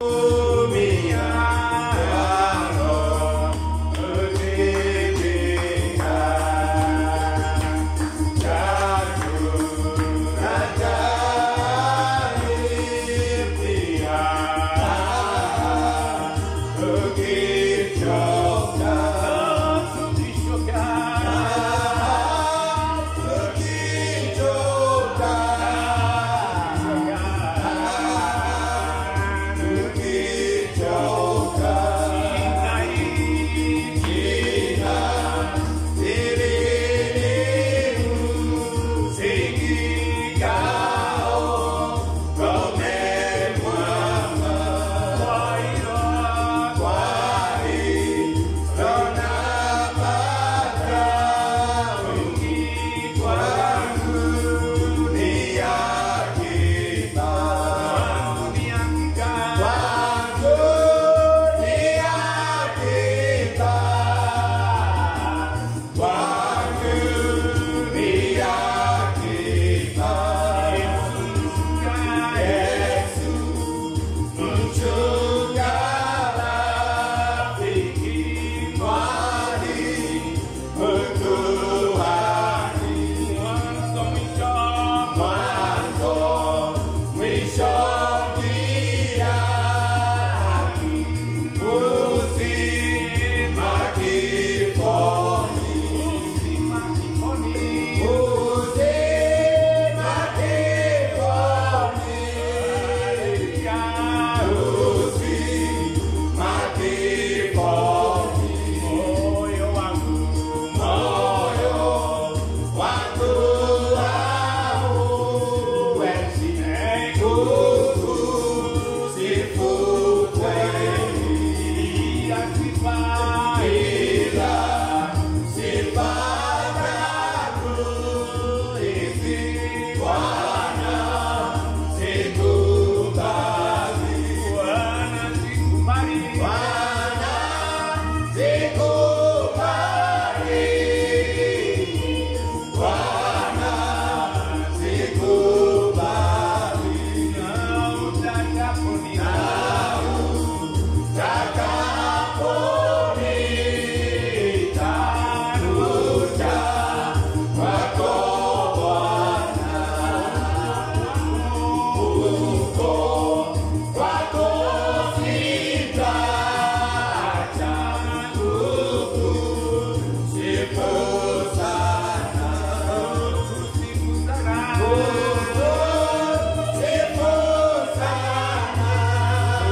Bwana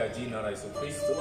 jina la Yesu Kristo,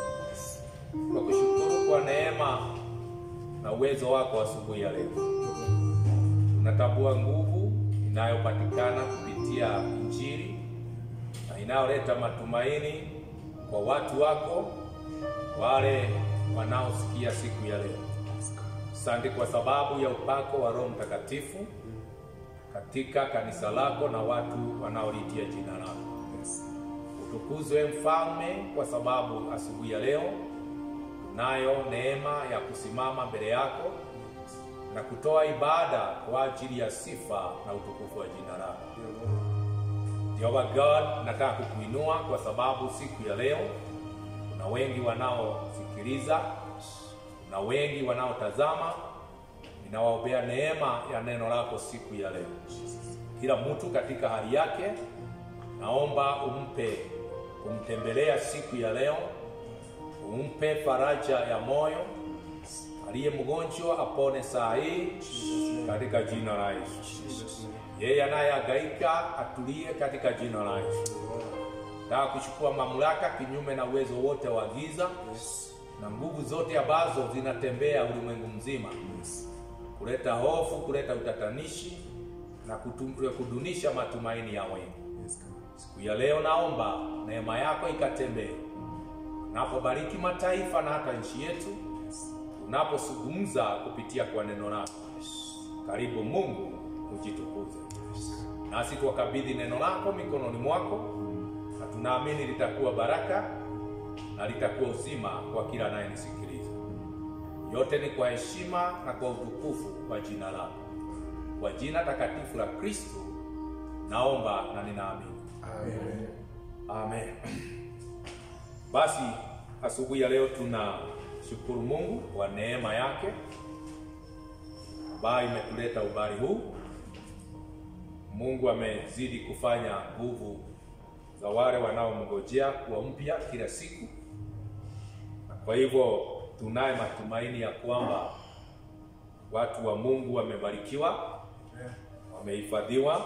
tunakushukuru kwa neema na uwezo wako asubuhi ya leo. Tunatambua nguvu inayopatikana kupitia Injili na inayoleta matumaini kwa watu wako wale wanaosikia siku ya leo. Asante kwa sababu ya upako wa Roho Mtakatifu katika kanisa lako na watu wanaolitia jina lako. Utukuzwe Mfalme, kwa sababu asubuhi ya leo tunayo neema ya kusimama mbele yako na kutoa ibada kwa ajili ya sifa na utukufu wa jina lako. Jehova God, nataka kukuinua kwa sababu siku ya leo kuna wengi wanaosikiliza na wengi wanaotazama. Ninawaombea neema ya neno lako siku ya leo. Kila mtu katika hali yake, naomba umpe kumtembelea siku ya leo, umpe faraja ya moyo. Aliye mgonjwa apone saa hii katika jina la Yesu. Yeye anayehangaika atulie katika jina la Yesu. Nataka kuchukua mamlaka kinyume na uwezo wote wa giza na nguvu zote ambazo zinatembea ulimwengu mzima kuleta hofu, kuleta utatanishi na kutum- kudunisha matumaini ya wengi. Siku ya leo naomba neema yako ikatembee unapobariki mataifa na hata nchi yetu, unapozungumza kupitia kwa neno lako. Karibu Mungu, ujitukuze nasi tuwakabidhi neno lako mikononi mwako, na tunaamini litakuwa baraka na litakuwa uzima kwa kila anayenisikiliza. Yote ni kwa heshima na kwa utukufu wa jina lako, kwa jina takatifu la Kristo naomba na ninaamini, amen. Basi asubuhi ya leo tunashukuru Mungu kwa neema yake ambayo imetuleta ubari huu. Mungu amezidi kufanya nguvu za wale wanaomngojea kuwa mpya kila siku, na kwa hivyo tunaye matumaini ya kwamba watu wa Mungu wamebarikiwa, wamehifadhiwa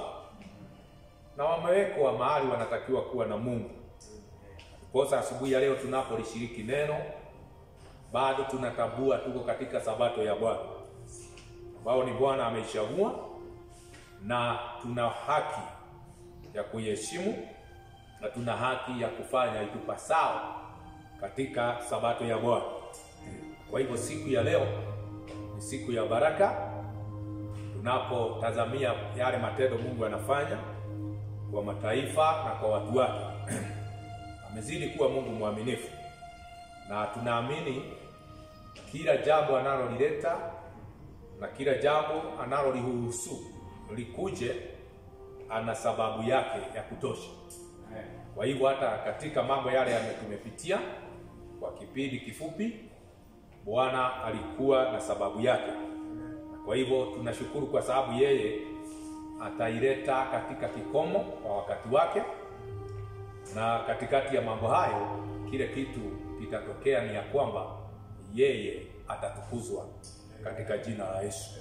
na wamewekwa mahali wanatakiwa kuwa na Mungu. Kosa asubuhi ya leo tunapolishiriki neno, bado tunatambua tuko katika sabato ya Bwana ambao ni Bwana ameichagua na tuna haki ya kuiheshimu na tuna haki ya kufanya itupasao katika sabato ya Bwana. Kwa hivyo siku ya leo ni siku ya baraka, tunapotazamia yale matendo Mungu anafanya kwa mataifa na kwa watu wake. Amezidi kuwa Mungu mwaminifu, na tunaamini kila jambo analolileta na kila jambo analolihusu likuje, ana sababu yake ya kutosha. Kwa hivyo hata katika mambo yale yame tumepitia kwa kipindi kifupi, Bwana alikuwa na sababu yake. Kwa hivyo tunashukuru kwa sababu yeye ataileta katika kikomo kwa wakati wake, na katikati ya mambo hayo kile kitu kitatokea ni ya kwamba yeye atatukuzwa katika jina la Yesu.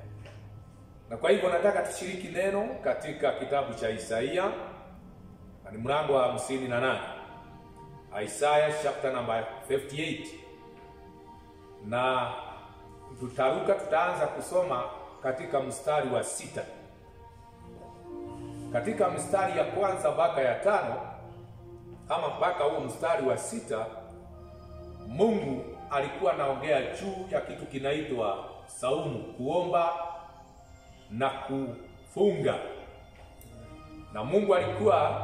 Na kwa hivyo nataka tushiriki neno katika kitabu cha Isaia na ni mlango wa hamsini na nane Isaiah chapter number 58, na tutaruka, tutaanza kusoma katika mstari wa sita. Katika mstari ya kwanza mpaka ya tano ama mpaka huo mstari wa sita, Mungu alikuwa anaongea juu ya kitu kinaitwa saumu, kuomba na kufunga, na Mungu alikuwa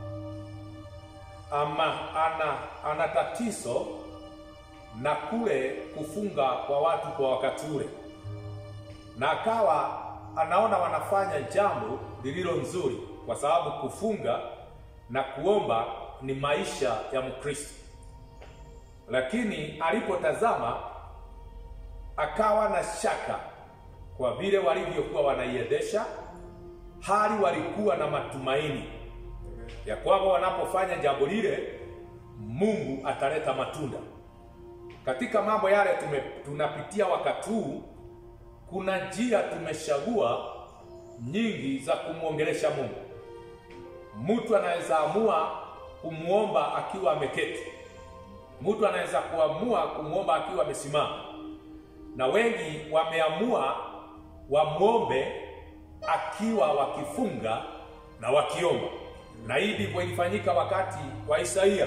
ama ana, ana tatizo na kule kufunga kwa watu kwa wakati ule, na akawa anaona wanafanya jambo lililo nzuri, kwa sababu kufunga na kuomba ni maisha ya Mkristo. Lakini alipotazama akawa na shaka kwa vile walivyokuwa wanaiendesha hali, walikuwa na matumaini ya kwamba wanapofanya jambo lile Mungu ataleta matunda. Katika mambo yale tume, tunapitia wakati huu, kuna njia tumechagua nyingi za kumwongelesha Mungu. Mtu anaweza amua kumwomba akiwa ameketi. Mtu anaweza kuamua kumwomba akiwa amesimama, na wengi wameamua wamwombe akiwa wakifunga na wakiomba, na hii ndivyo ilifanyika wakati wa Isaia.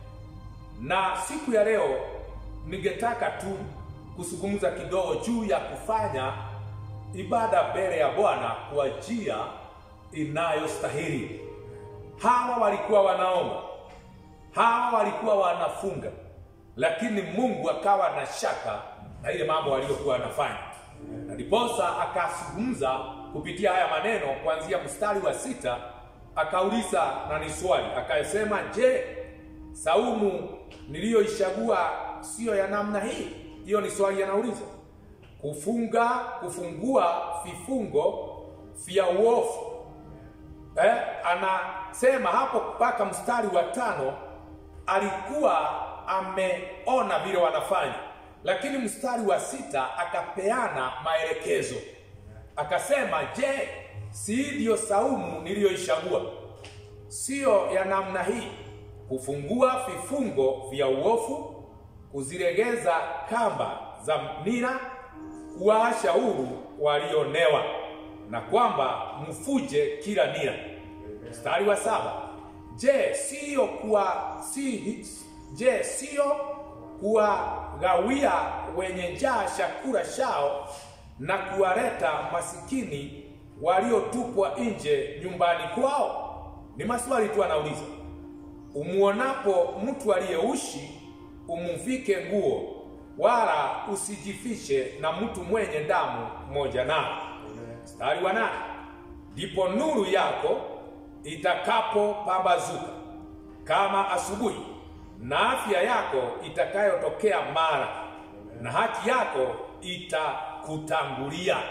Na siku ya leo ningetaka tu kuzungumza kidogo juu ya kufanya ibada mbele ya Bwana kwa njia inayostahili. Hawa walikuwa wanaomba, hawa walikuwa wanafunga, lakini Mungu akawa na shaka na ile mambo waliyokuwa wanafanya, na ndiposa akazungumza kupitia haya maneno kuanzia mstari wa sita. Akauliza na ni swali akasema, je, saumu niliyoichagua siyo ya namna hii? Hiyo ni swali anauliza. Kufunga, kufungua vifungo vya uovu eh, anasema hapo mpaka mstari wa tano alikuwa ameona vile wanafanya, lakini mstari wa sita akapeana maelekezo akasema, je, si ndiyo saumu niliyoichagua siyo ya namna hii? Kufungua vifungo vya uovu, kuzilegeza kamba za nira, kuwaasha huru walionewa na kwamba mfuje kila nira. Mstari wa saba, je siyo kuwa si, je siyo kuwagawia wenye njaa chakula chao na kuwaleta masikini waliotupwa nje nyumbani kwao? Ni maswali tu anauliza. Umuonapo mtu aliyeushi umuvike nguo, wala usijifishe na mtu mwenye damu moja nao. Mstari wa nane, ndipo nuru yako itakapopambazuka kama asubuhi, na afya yako itakayotokea mara, na haki yako itakutangulia.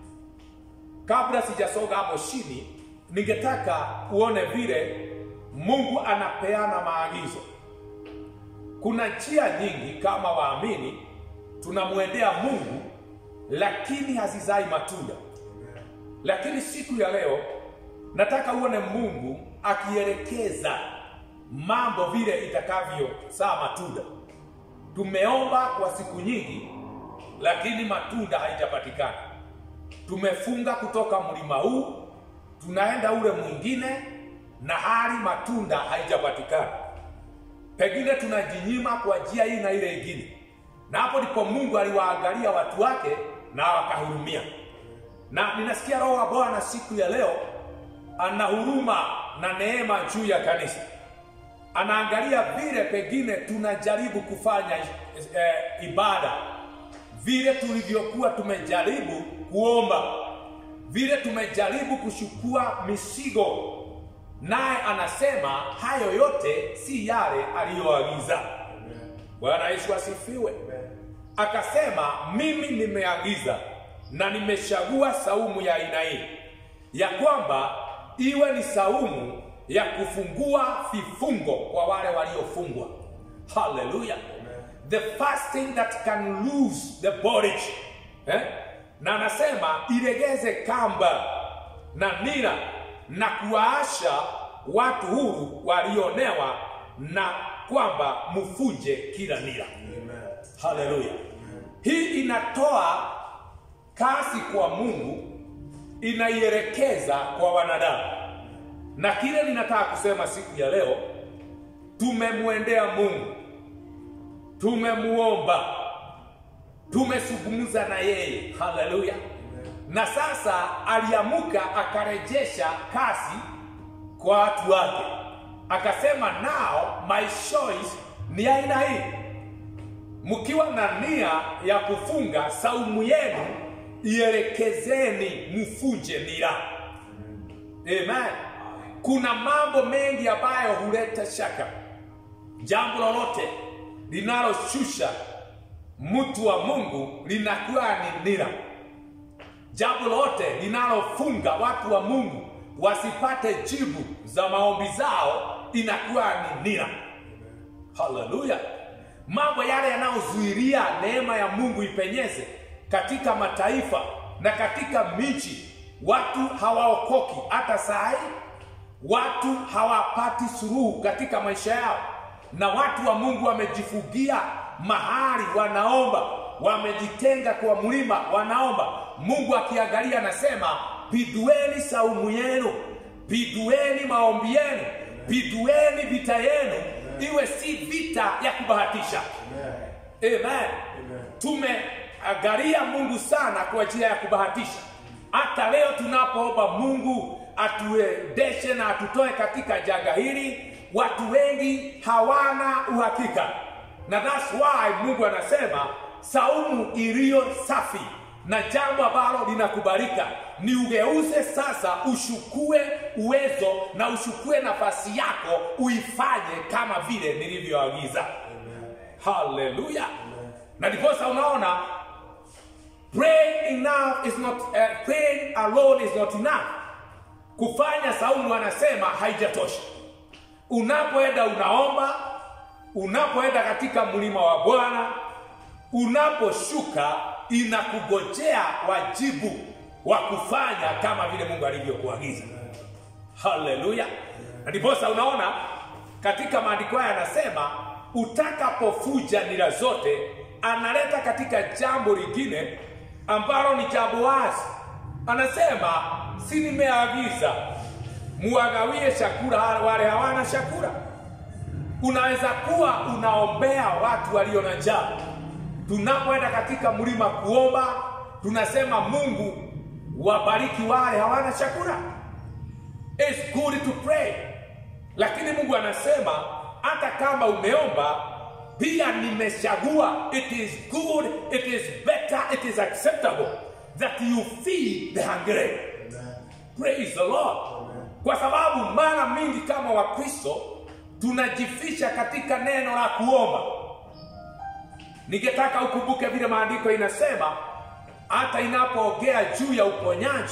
Kabla sijasonga hapo chini, ningetaka uone vile Mungu anapeana maagizo. Kuna njia nyingi kama waamini tunamwendea Mungu, lakini hazizai matunda. Lakini siku ya leo nataka uone Mungu akielekeza mambo vile itakavyozaa matunda. Tumeomba kwa siku nyingi, lakini matunda haijapatikana. Tumefunga kutoka mlima huu, tunaenda ule mwingine, na hali matunda haijapatikana. Pengine tunajinyima kwa njia hii na ile ingine, na hapo ndipo Mungu aliwaangalia watu wake na wakahurumia. Na ninasikia Roho wa Bwana siku ya leo ana huruma na neema juu ya kanisa. Anaangalia vile pengine tunajaribu kufanya eh, ibada, vile tulivyokuwa tumejaribu kuomba, vile tumejaribu kuchukua misigo, naye anasema hayo yote si yale aliyoagiza. Bwana Yesu asifiwe. Akasema mimi nimeagiza na nimechagua saumu ya aina hii ya kwamba iwe ni saumu ya kufungua vifungo kwa wale waliofungwa. Haleluya! the fasting that can loose the bondage eh? na anasema ilegeze kamba na nira na kuwaasha watu huru walionewa, na kwamba mfuje kila nira. Haleluya! hii inatoa kazi kwa Mungu inaielekeza kwa wanadamu, na kile ninataka kusema siku ya leo, tumemwendea Mungu, tumemuomba, tumezungumza na yeye. Haleluya! na sasa aliamuka akarejesha kazi kwa watu wake, akasema nao my choice ni aina hii, mkiwa na nia ya kufunga saumu yenu ielekezeni mfuje nira. Amen. Kuna mambo mengi ambayo huleta shaka. Jambo lolote linaloshusha mtu wa Mungu linakuwa ni nira. Jambo lolote linalofunga watu wa Mungu wasipate jibu za maombi zao inakuwa ni nira. Haleluya! Mambo yale yanayozuilia neema ya Mungu ipenyeze katika mataifa na katika miji, watu hawaokoki hata saa hii. watu hawapati suluhu katika maisha yao, na watu wa Mungu wamejifugia mahali wanaomba, wamejitenga kwa mlima wanaomba. Mungu akiangalia anasema, pidueni saumu yenu, pidueni maombi yenu, pidueni vita yenu, iwe si vita ya kubahatisha. Amen. Tumeangalia Mungu sana kwa njia ya kubahatisha. Hata leo tunapoomba Mungu atuendeshe na atutoe katika janga hili, watu wengi hawana uhakika, na that's why Mungu anasema saumu iliyo safi na jambo ambalo linakubalika ni ugeuze sasa, ushukue uwezo na ushukue nafasi yako, uifanye kama vile nilivyoagiza. Haleluya! Na ndiposa unaona praying enough is not uh, praying alone is not enough. Kufanya saumu anasema haijatosha. Unapoenda unaomba, unapoenda katika mlima wa Bwana, unaposhuka inakugojea wajibu wa kufanya kama vile Mungu alivyokuagiza. Haleluya! Na ndiposa unaona katika maandiko haya anasema utakapofuja nira zote, analeta katika jambo lingine ambalo ni jambo wazi. Anasema si nimeagiza muwagawie chakula wale hawana chakula. Unaweza kuwa unaombea watu walio na njaa. Tunapoenda katika mlima kuomba, tunasema Mungu wabariki wale hawana chakula. It's good to pray, lakini Mungu anasema hata kama umeomba pia nimechagua, it is good, it is better, it is acceptable that you feed the hungry. Praise the Lord. Kwa sababu mara mingi kama Wakristo tunajificha katika neno la kuomba. Ningetaka ukumbuke vile maandiko inasema, hata inapoongea juu ya uponyaji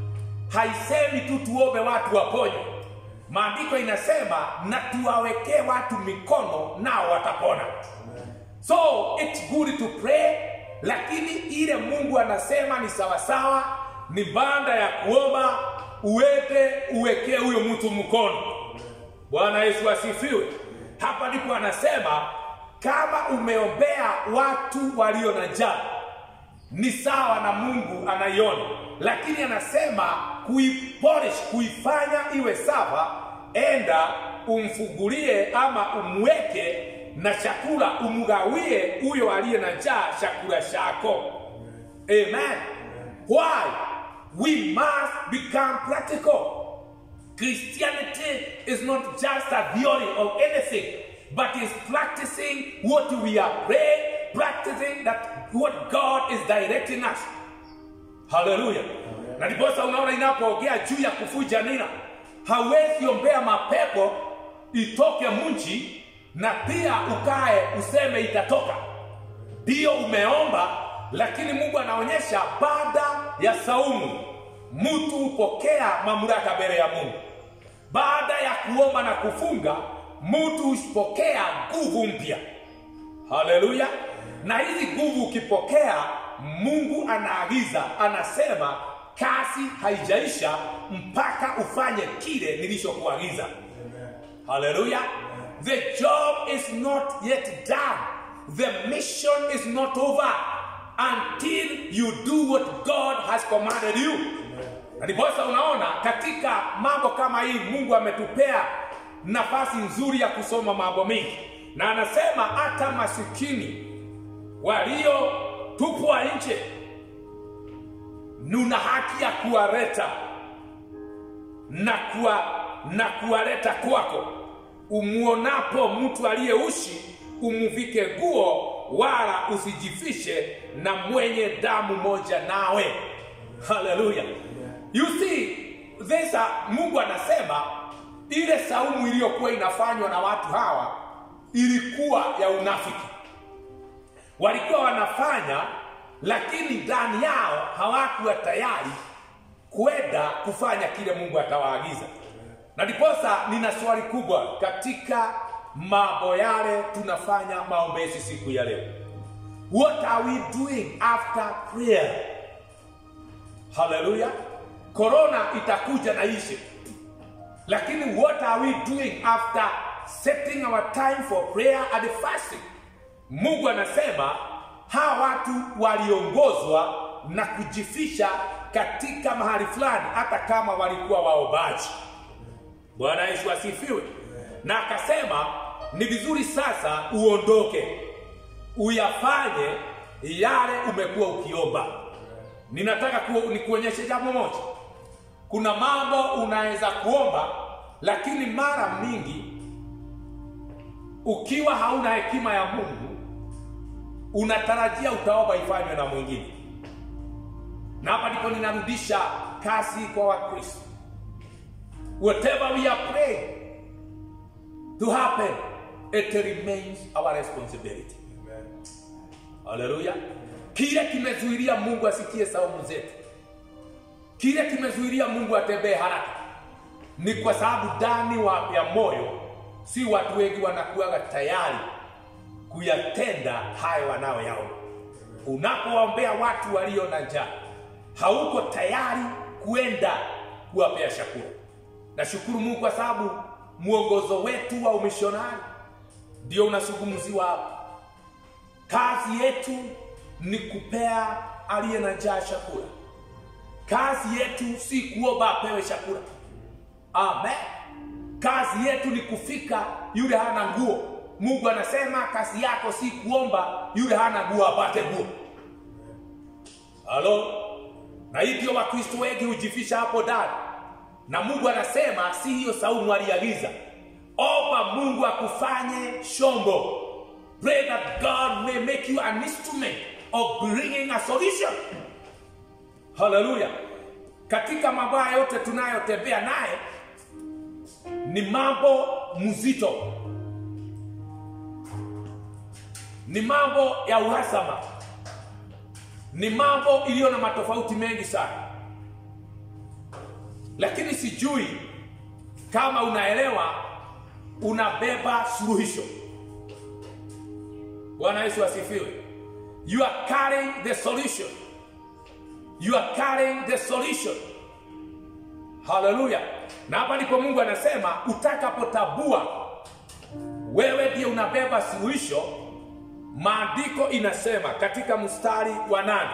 haisemi tu tuombe watu waponywe. Maandiko inasema na tuwawekee watu mikono nao watapona. So it's good to pray, lakini ile Mungu anasema ni sawasawa, ni banda ya kuomba uweke uwekee huyo mtu mkono. Bwana Yesu asifiwe. Hapa ndipo anasema kama umeombea watu walio na njaa ni sawa na Mungu anaiona, lakini anasema kuipolish, kuifanya iwe sawa, enda umfungulie ama umweke na chakula, umgawie huyo aliye na njaa chakula chako. Amen. Why? We must become practical. Christianity is not just a theory of anything, but is practicing what we are praying, practicing that what God is directing us. Haleluya! Na ndiposa unaona inapoongea juu ya kufuja nira, hawezi ombea mapepo itoke mji na pia ukae useme itatoka. Ndiyo umeomba, lakini Mungu anaonyesha baada ya saumu mtu hupokea mamlaka mbele ya Mungu. Baada ya kuomba na kufunga, mtu hupokea nguvu mpya. Haleluya! Na hizi nguvu ukipokea, Mungu anaagiza, anasema kazi haijaisha mpaka ufanye kile nilichokuagiza. Haleluya! The job is not yet done. The mission is not over until you do what God has commanded you. Na ndiposa unaona katika mambo kama hii Mungu ametupea nafasi nzuri ya kusoma mambo mengi, na anasema hata masikini waliotupwa nje nuna haki ya kuwaleta na kuwa, na kuwaleta kwako. Umuonapo mtu aliyeushi umuvike nguo, wala usijifishe na mwenye damu moja nawe. Haleluya! You see, this Mungu anasema ile saumu iliyokuwa inafanywa na watu hawa ilikuwa ya unafiki. Walikuwa wanafanya, lakini ndani yao hawakuwa tayari kwenda kufanya kile Mungu atawaagiza. Na ndiposa nina swali kubwa katika mambo yale tunafanya maombezi siku ya leo. What are we doing after prayer? Haleluya! Korona itakuja na ishe, lakini what are we doing after setting our time for prayer and fasting mungu anasema hawa watu waliongozwa na kujifisha katika mahali fulani hata kama walikuwa waombaji bwana yesu asifiwe na akasema ni vizuri sasa uondoke uyafanye yale umekuwa ukiomba ninataka ku, nikuonyeshe jambo moja kuna mambo unaweza kuomba lakini mara mingi ukiwa hauna hekima ya mungu unatarajia utaomba ifanywe na mwingine na hapa ndipo ninarudisha kazi kwa wakristo whatever we are praying to happen it remains our responsibility haleluya kile kimezuilia mungu asikie saumu zetu kile kimezuilia mungu atembee haraka ni kwa sababu ndani wa ya moyo si watu wengi wanakuwaga tayari kuyatenda hayo wanayoyaomba unapowaombea watu walio na njaa hauko tayari kwenda kuwapea chakula nashukuru mungu kwa sababu mwongozo wetu wa umishonari ndio unazungumziwa hapa kazi yetu ni kupea aliye na njaa chakula kazi yetu si kuomba apewe chakula amen kazi yetu ni kufika yule hana nguo mungu anasema kazi yako si kuomba yule hana nguo apate nguo halo na hivyo wakristo wengi hujifisha hapo ndani na mungu anasema si hiyo saumu aliagiza omba mungu akufanye shombo pray that god may make you an instrument of bringing a solution haleluya katika mambo haya yote tunayotembea naye ni mambo mzito ni mambo ya uhasama ni mambo iliyo na matofauti mengi sana lakini sijui kama unaelewa unabeba suluhisho bwana yesu asifiwe you are carrying the solution you are carrying the solution haleluya na hapa ndipo mungu anasema utakapotabua wewe ndiye unabeba suluhisho maandiko inasema katika mstari wa nane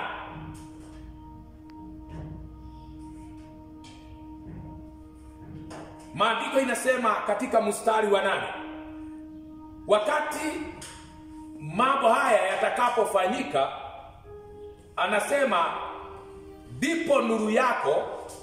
maandiko inasema katika mstari wa nane wakati mambo haya yatakapofanyika anasema ndipo nuru yako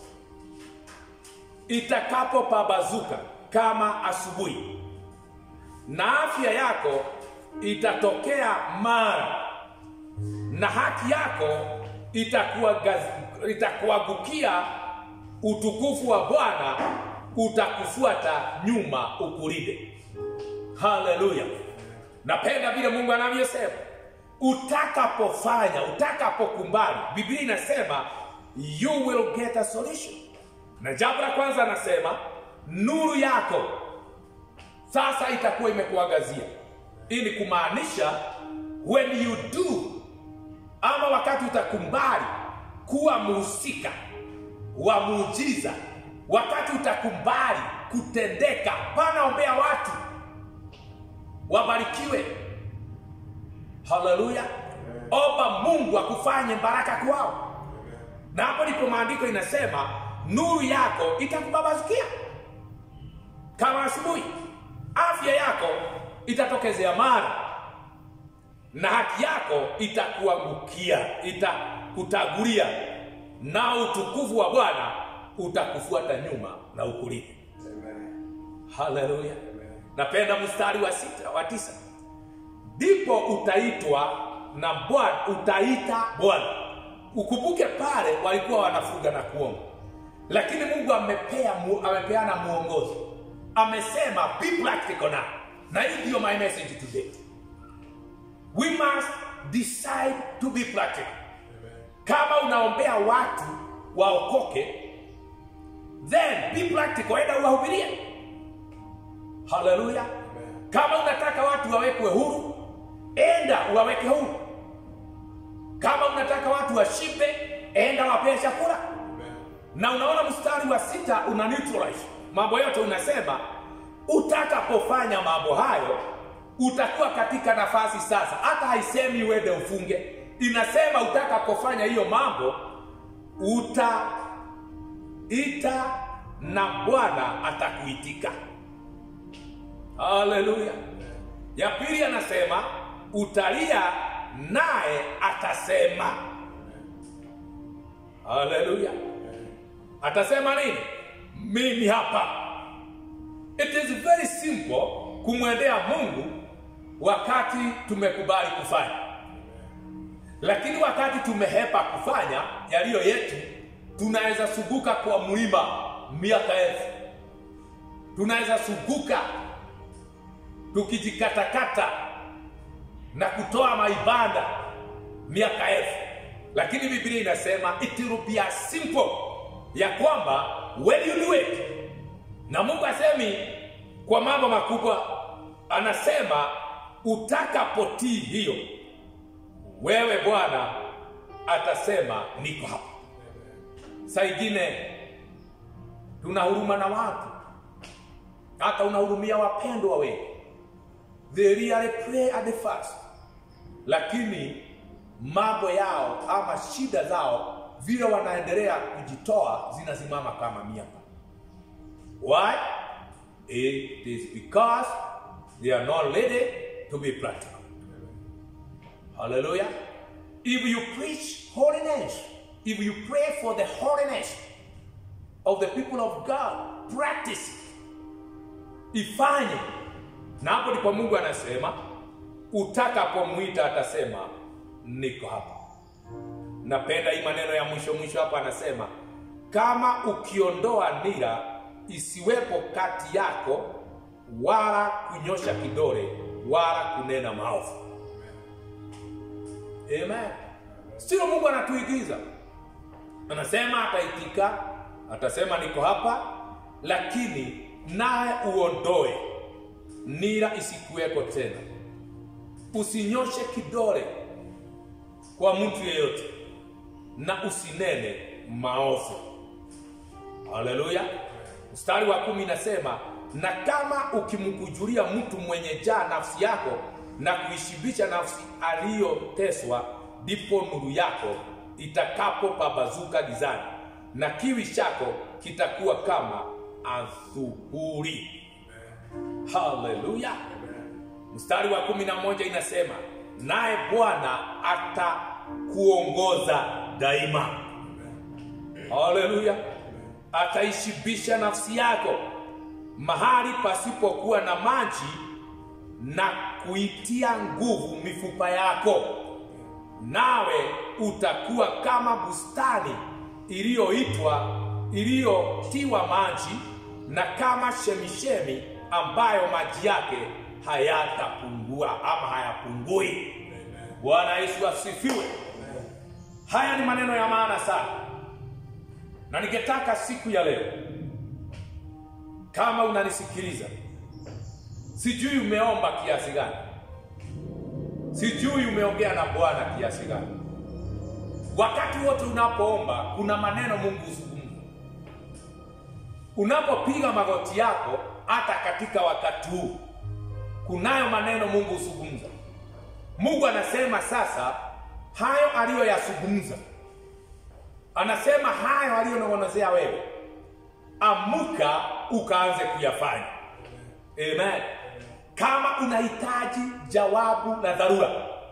itakapopabazuka kama asubuhi na afya yako itatokea mara na haki yako itakuagaz- itakuangukia utukufu wa bwana utakufuata nyuma ukulinde haleluya napenda vile mungu anavyosema utakapofanya utakapokumbali biblia inasema you will get a solution na jambo la kwanza anasema nuru yako sasa itakuwa imekuangazia ili kumaanisha when you do ama wakati utakumbali kuwa muhusika wa muujiza wakati utakumbali kutendeka panaombea watu wabarikiwe haleluya omba mungu akufanye baraka kwao na hapo ndipo maandiko inasema nuru yako itakubabazukia kama asubuhi afya yako itatokezea mara na haki yako itakuangukia itakutagulia na utukufu wa bwana utakufuata nyuma na ukulinde haleluya napenda mstari wa sita wa tisa ndipo utaitwa na bwana utaita bwana ukumbuke pale walikuwa wanafuga na kuomba lakini mungu amepea mu, amepeana mwongozo amesema be practical now na hii ndiyo my message today we must decide to be practical kama unaombea watu waokoke then be practical enda uwahubirie haleluya kama unataka watu wawekwe huru enda uwaweke huru kama unataka watu washibe enda wapee chakula na unaona mstari wa sita una neutralize mambo yote unasema utakapofanya mambo hayo utakuwa katika nafasi sasa hata haisemi uende ufunge inasema utakapofanya hiyo mambo utaita na bwana atakuitika haleluya ya pili anasema utalia naye atasema haleluya atasema nini mimi hapa it is very simple kumwendea mungu wakati tumekubali kufanya lakini wakati tumehepa kufanya yaliyo yetu tunaweza suguka kwa mlima miaka elfu tunaweza suguka tukijikatakata na kutoa maibada miaka elfu lakini biblia inasema it will be as simple ya kwamba when you do it na mungu asemi kwa mambo makubwa anasema utakapotii hiyo wewe bwana atasema niko hapa saa ingine tuna huruma na watu hata unahurumia wapendwa wengi they really pray at the first lakini mambo yao ama shida zao vile wanaendelea kujitoa zinasimama kama miaka why it is because they are not ready to be practical hallelujah if you preach holiness if you pray for the holiness of the people of god practice ifanye na hapo ndipo mungu anasema utakapomwita atasema niko hapa napenda hii maneno ya mwisho mwisho hapa anasema kama ukiondoa nira isiwepo kati yako wala kunyosha kidole wala kunena maovu amen sio mungu anatuigiza anasema ataitika atasema niko hapa lakini naye uondoe nira isikuweko tena usinyoshe kidole kwa mtu yeyote na usinene maovu haleluya mstari wa kumi inasema na kama ukimkujulia mtu mwenye jaa nafsi yako na kuishibisha nafsi aliyoteswa ndipo nuru yako itakapopabazuka gizani na kiwi chako kitakuwa kama adhuhuri haleluya mstari wa kumi na moja inasema naye bwana atakuongoza daima haleluya ataishibisha nafsi yako mahali pasipokuwa na maji na kuitia nguvu mifupa yako nawe utakuwa kama bustani iliyoitwa iliyotiwa maji na kama shemishemi ambayo maji yake hayatapungua ama hayapungui bwana yesu asifiwe haya ni maneno ya maana sana na ningetaka siku ya leo kama unanisikiliza sijui umeomba kiasi gani sijui umeongea na bwana kiasi gani wakati wote unapoomba kuna maneno mungu huzungumza unapopiga magoti yako hata katika wakati huu kunayo maneno mungu huzungumza mungu anasema sasa hayo aliyoyazungumza anasema hayo aliyonong'onezea wewe amuka ukaanze kuyafanya amen kama unahitaji jawabu la dharura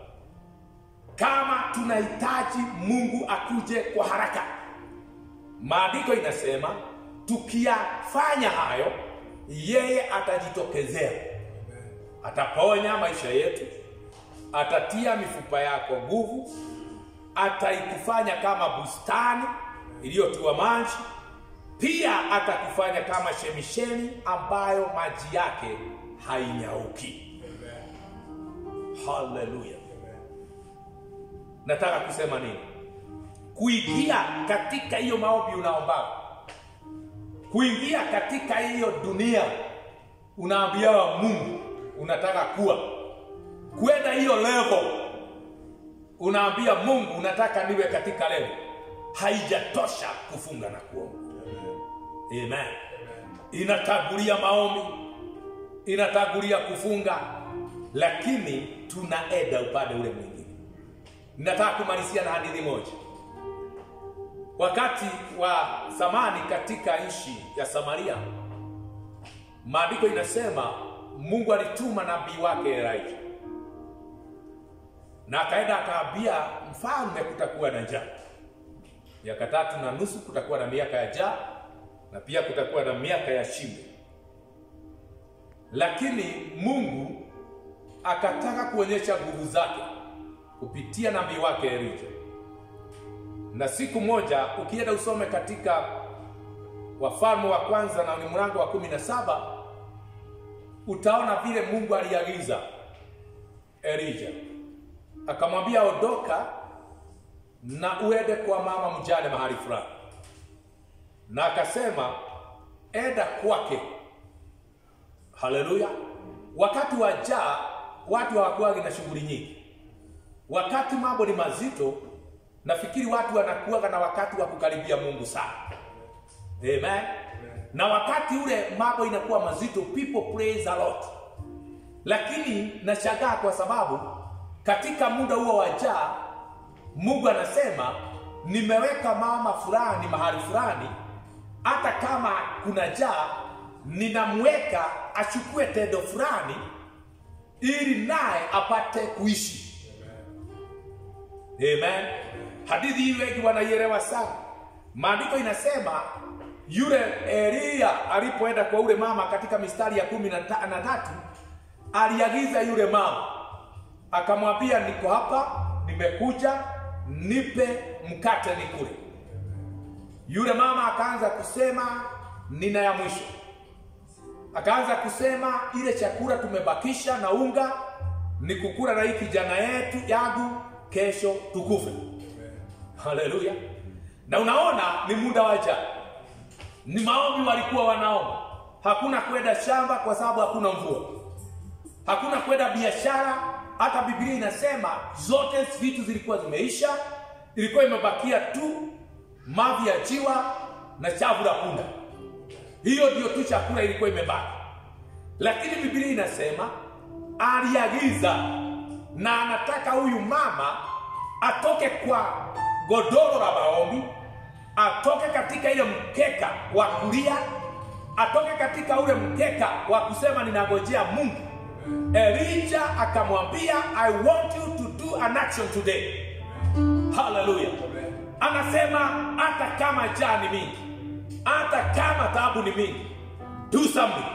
kama tunahitaji mungu akuje kwa haraka maandiko inasema tukiyafanya hayo yeye atajitokezea ataponya maisha yetu atatia mifupa yako nguvu ataikufanya kama bustani iliyotiwa maji pia atakufanya kama shemishemi ambayo maji yake hainyauki haleluya nataka kusema nini kuingia katika hiyo maombi unaomba kuingia katika hiyo dunia unaambia wa mungu unataka kuwa kwenda hiyo level unaambia mungu unataka niwe katika level haijatosha kufunga na kuomba amen inatangulia maombi, inatangulia kufunga, lakini tunaenda upande ule mwingine. Ninataka kumalizia na hadithi moja. Wakati wa zamani katika nchi ya Samaria, maandiko inasema Mungu alituma nabii wake Elijah, na akaenda akaambia mfalme kutakuwa na njaa miaka tatu na nusu, kutakuwa na miaka ya njaa na pia kutakuwa na miaka ya shibe. Lakini Mungu akataka kuonyesha nguvu zake kupitia nabii wake Elijah. Na siku moja ukienda usome katika Wafalme wa kwanza na ni mlango wa kumi na saba utaona vile Mungu aliagiza Elijah, akamwambia ondoka na uende kwa mama mjane mahali fulani, na akasema enda kwake. Haleluya! Wakati wa njaa watu hawakuwagi na shughuli nyingi. Wakati mambo ni mazito, nafikiri watu wanakuwaga na wakati wa kukaribia Mungu sana. Amen. Na wakati ule mambo inakuwa mazito, people praise a lot. Lakini nashangaa kwa sababu katika muda huo wa njaa Mungu anasema nimeweka mama fulani mahali fulani, hata kama kuna njaa, ninamweka achukue tendo fulani ili naye apate kuishi. Amen. Hadithi hii wengi wanaielewa sana. Maandiko inasema yule Elia alipoenda kwa ule mama katika mistari ya kumi na ta- na tatu aliagiza yule mama akamwambia, niko hapa, nimekuja, nipe mkate nikule. Yule mama akaanza kusema, nina ya mwisho. Akaanza kusema, ile chakula tumebakisha na unga ni kukula na hii kijana yetu yangu, kesho tukufe. Haleluya! Na unaona ni muda wa njaa, ni maombi walikuwa wanaomba. Hakuna kwenda shamba kwa sababu hakuna mvua, hakuna kwenda biashara. Hata Biblia inasema zote vitu zilikuwa zimeisha, ilikuwa imebakia tu mavi ya jiwa na chavu la punda. Hiyo ndio tu chakula ilikuwa imebaki, lakini Biblia inasema aliagiza na anataka huyu mama atoke kwa godoro la maombi, atoke katika ile mkeka wa kulia, atoke katika ule mkeka wa kusema ninangojea Mungu. Elijah akamwambia I want you to do an action today. Haleluya! Anasema hata kama njaa ni mingi, hata kama taabu ni mingi, do something.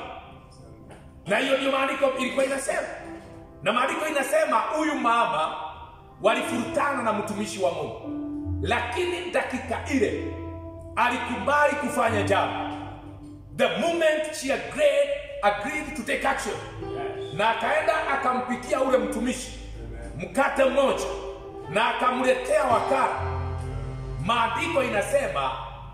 Na hiyo ndio maandiko ilikuwa inasema, na maandiko inasema huyu mama walifurutana na mtumishi wa Mungu, lakini dakika ile alikubali kufanya jambo. The moment she agreed, agreed to take action, na akaenda akampikia ule mtumishi mkate mmoja na akamletea wakala. Maandiko inasema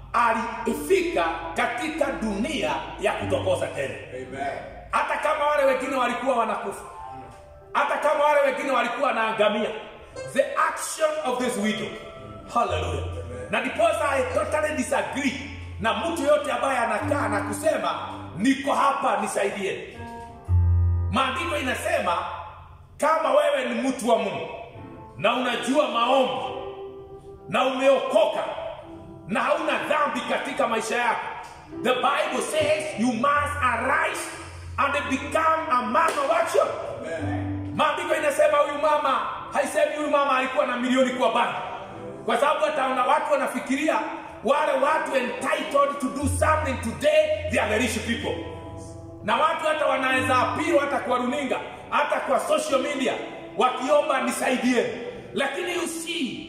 alifika katika dunia ya kutokoza tena hata kama wale wengine walikuwa wanakufa, hata kama wale wengine walikuwa wanaangamia, the action of this widow, haleluya. Na ndiposa I totally disagree na mtu yote ambaye anakaa na kusema niko hapa nisaidie. Maandiko inasema kama wewe ni mtu wa Mungu na unajua maombi na umeokoka na hauna dhambi katika maisha yako, the Bible says you must arise and become a man of action. Maandiko inasema huyu mama, haisemi huyu mama alikuwa na milioni kwa banki, kwa sababu hata wana- watu wanafikiria wale watu entitled to do something today they are the rich people, na watu hata wanaweza apiro hata kwa runinga hata kwa social media wakiomba nisaidie, lakini you see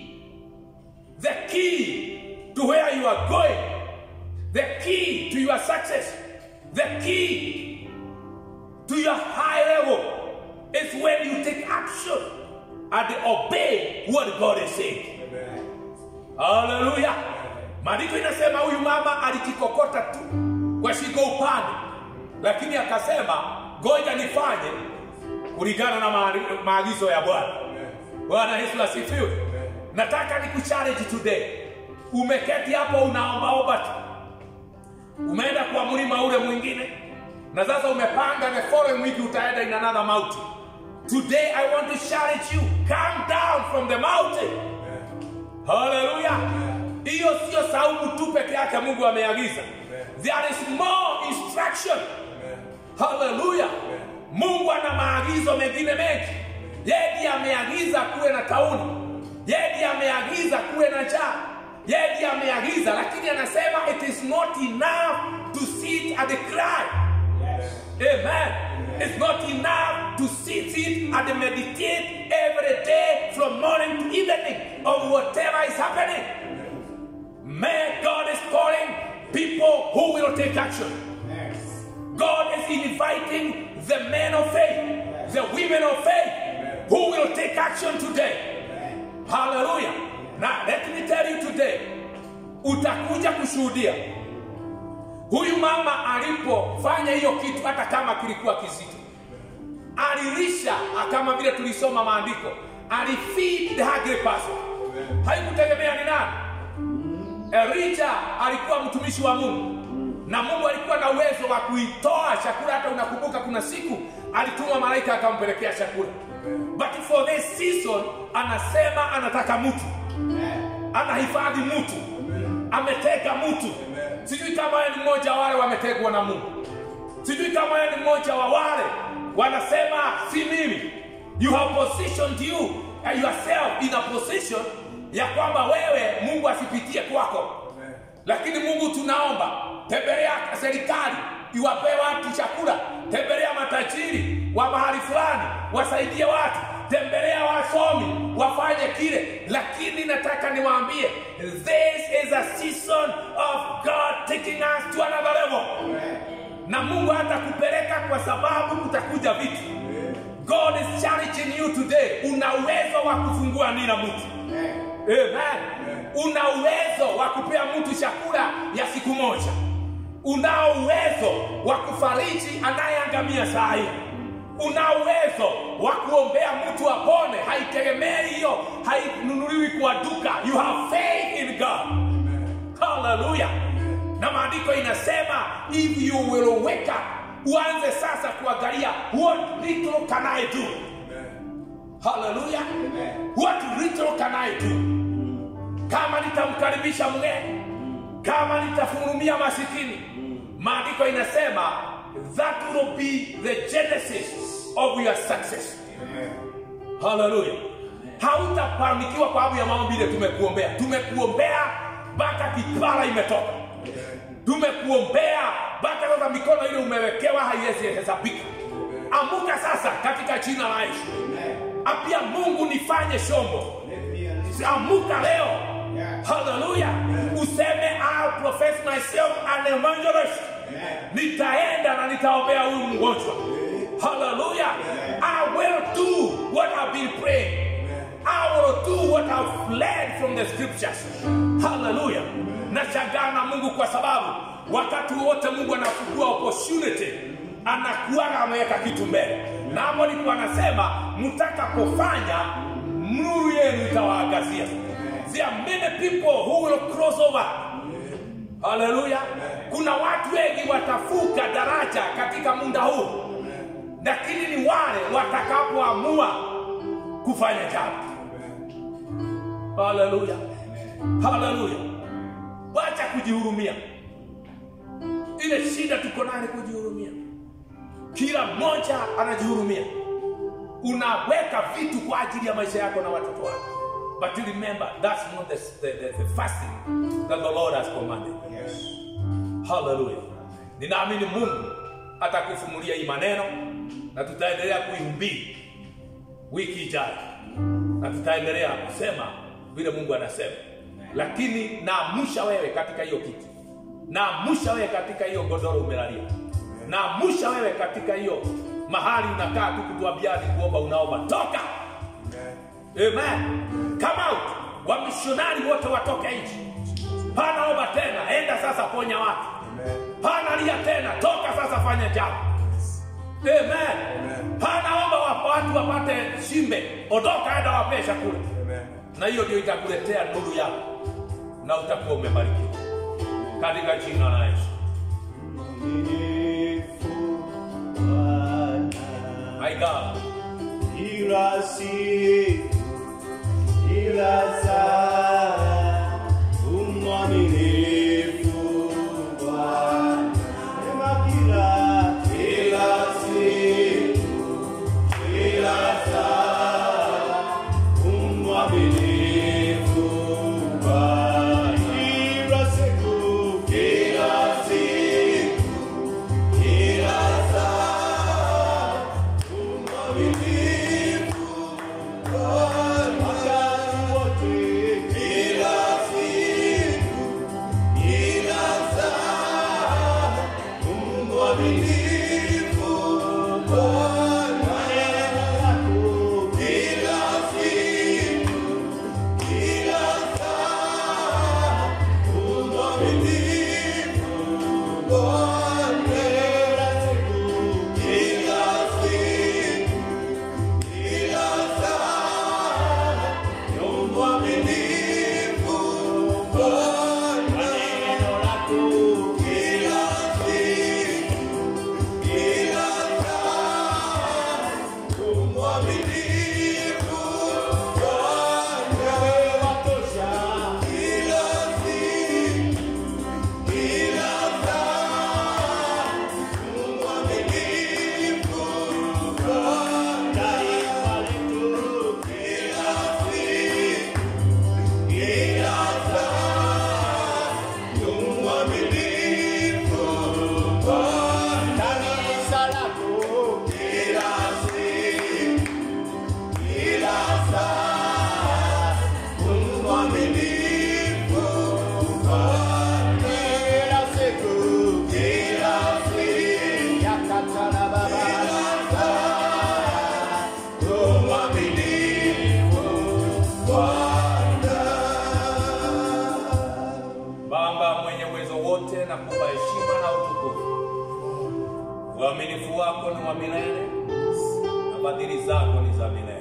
the key to where you are going, the key to your success, the key to your high level is when you take action and obey what God is saying. Haleluya! Maandiko inasema huyu mama alijikokota tu kwa shingo upande, lakini akasema ngoja nifanye kulingana na maari- maagizo ya Bwana. Bwana Yesu asifiwe. Nataka nikuchallenge today. Umeketi hapo unaombaomba tu, umeenda kwa mlima ule mwingine na sasa umepanga the following week utaenda in another mountain today i want to challenge you come down from the mountain haleluya hiyo sio saumu tu peke yake mungu ameagiza there is more instruction haleluya mungu ana maagizo mengine mengi yeye ndiye ameagiza kuwe na tauni yeye ndiye ameagiza kuwe na njaa yeye ndiye ameagiza lakini anasema it is not enough to sit and cry amen it's not enough to sit it and meditate every day from morning to evening of whatever is happening man god is calling people who will take action God is inviting the men of faith, the women of faith, who will take action today. Hallelujah. Now, let me tell you today, utakuja kushuhudia huyu mama alipofanya hiyo kitu, hata kama kilikuwa kizito, alilisha kama vile tulisoma maandiko, alifeed the hungry person. Haikutegemea ni nani. Elija alikuwa mtumishi wa Mungu na Mungu alikuwa na uwezo wa kuitoa chakula. Hata unakumbuka kuna siku alituma malaika akampelekea chakula, but for this season anasema anataka mtu, anahifadhi mtu, ametega mtu. Sijui kama yeye ni mmoja wa wale wametegwa na Mungu, sijui kama yeye ni mmoja wa wale wanasema si mimi. You have positioned you and yourself in a position ya kwamba wewe Mungu asipitie kwako lakini Mungu tunaomba, tembelea serikali iwapee watu chakula, tembelea matajiri wa mahali fulani wasaidie watu, tembelea wasomi wafanye kile. Lakini nataka niwaambie, this is a season of God taking us to another level, na Mungu hatakupeleka kwa sababu kutakuja vitu. God is challenging you today. Una uwezo wa kufungua nira mtu Amen. Una uwezo wa kupea mtu chakula ya siku moja. Unao uwezo wa kufariji anayeangamia saa hii. Una uwezo wa kuombea mtu apone. Haitegemei hiyo, hainunuliwi kwa duka. You have faith in God. Hallelujah. Na maandiko inasema if you will wake up, uanze sasa kuangalia what little can I do. Hallelujah. What little can I do? kama nitamkaribisha mgeni, kama nitafurumia masikini. Maandiko inasema that will be the genesis of your success. Haleluya! Hautafanikiwa kwa sababu ya maombi ile tumekuombea. Tumekuombea mpaka kipara imetoka, tumekuombea mpaka sasa mikono ile umewekewa haiwezi hesabika. Amuka sasa katika jina la Yesu, apia Mungu nifanye shombo. Amuka leo Haleluya. Useme I'll profess myself an evangelist. Nitaenda na nitaombea huyu mgonjwa. Haleluya. I will do what I've been praying. I will do what I've learned from the scriptures. Haleluya. Nashangaa na Mungu kwa sababu wakati wote Mungu anafungua opportunity anakuwa ameweka kitu mbele. Na hapo ndipo anasema mtakapofanya nuru yenu itawaangazia. There are many people who will cross over. Haleluya. Kuna watu wengi watafuka daraja katika muda huu, lakini ni wale watakapoamua kufanya jambo. Haleluya, haleluya. Wacha kujihurumia. Ile shida tuko nayo ni kujihurumia. Kila mmoja anajihurumia. Unaweka vitu kwa ajili ya maisha yako na watoto wako. But remember, that's not the, the, the, the fasting that the Lord has commanded. Hallelujah. Ninaamini Mungu atakufunulia hii maneno na tutaendelea kuihubiri wiki ijayo, na tutaendelea kusema vile Mungu anasema, lakini naamusha wewe katika hiyo kiti, naamusha wewe katika hiyo godoro umelalia, naamusha wewe katika hiyo mahali unakaa tu kutuambiani kuomba, unaomba, toka Amen. Come out. Wamishonari wote watoke nje. Hana omba tena, enda sasa ponya watu. Hana lia tena, toka sasa fanya jambo. Amen. Hana omba wapa watu wapate shimbe, ondoka enda wapee chakula. Na hiyo ndio itakuletea nuru yako na utakuwa umebarikiwa katika jina la Yesu. mwaminifu Bwana. My God. Ila siku, ila saa, umwaminifu Bwana. Sema kila, kila siku, kila saa, umwaminifu Bwana. Kila siku, kila siku, kila saa, umwaminifu wakati wote, kila siku, kila saa, umwaminifu Bwana. Neno lako, kila siku, kila saa, umwaminifu Bwana. Kila siku, kila siku, kila saa, umwaminifu Bwana. Neno lako, kila siku, kila saa, umwaminifu Bwana. Watosha, kila siku, kila saa, umwaminifu Bwana. Taifa letu, kila siku, kila saa, umwaminifu Bwana. Kanisa lako, kila siku, kila saa, umwaminifu Bwana. Kila siku, kila siku, yakatana baba, kila saa, umwaminifu Bwana. Baba mwenye uwezo wote, na kupa heshima na utukufu. Uaminifu wako ni wa milele na fadhili zako ni za milele.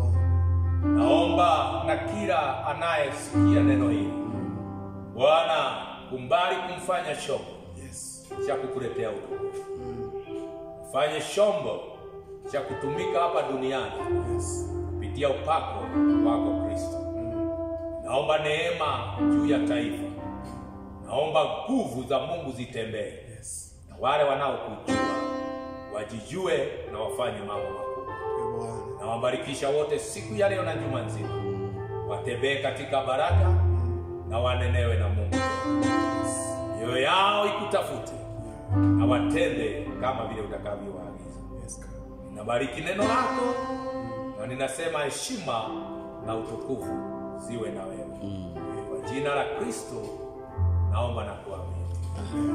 Naomba na kila anayesikia neno hili, Bwana, kumbali kumfanya chombo cha kukuletea utukufu, fanye chombo cha kutumika hapa duniani kupitia upako wako Kristo. Naomba neema juu ya taifa, naomba nguvu za Mungu zitembee, na wale wanaokujua wajijue na wafanye mambo makubwa. Na wabarikisha wote siku ya leo na juma nzima, watembee katika baraka na wanenewe na Mungu, mioyo yao ikutafute na watende kama vile utakavyowaagiza. Ninabariki neno lako na ninasema heshima na utukufu ziwe na wewe. Kwa jina la Kristo naomba na kuamini.